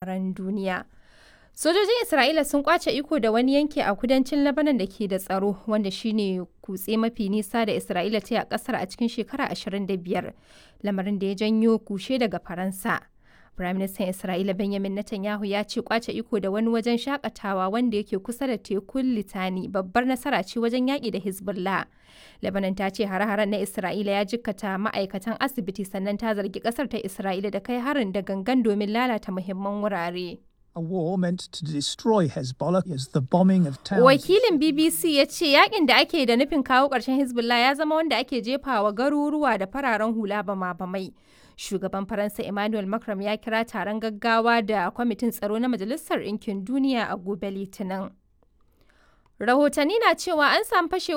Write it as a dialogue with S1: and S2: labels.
S1: labaran duniya. Sojojin Isra'ila sun kwace iko da wani yanki a kudancin Lebanon da ke da tsaro wanda shine kutse mafi nisa da Isra'ila ta yi a kasar a cikin shekara 25, lamarin da ya janyo kushe daga Faransa. Firaministan Isra'ila Benjamin Netanyahu ya ce kwace iko da wani wajen shakatawa wanda yake kusa da tekun Litani babbar nasara ce wajen yaƙi da Hezbollah. Lebanon ta ce hare-haren na Isra'ila ya jikkata ma'aikatan asibiti sannan ta zargi ƙasar ta Isra'ila da kai harin da gangan domin lalata muhimman wurare.
S2: A war meant to destroy Hezbollah is the bombing of towns.
S1: Wakilin BBC ya ce yakin da ake da nufin kawo ƙarshen Hezbollah ya zama wanda ake jefawa garuruwa da fararen hula bama-bamai. Shugaban Faransa Emmanuel Macron ya kira taron gaggawa da kwamitin tsaro na Majalisar Ɗinkin Duniya a gobe Litinin. Rahotanni na cewa an samu fashewa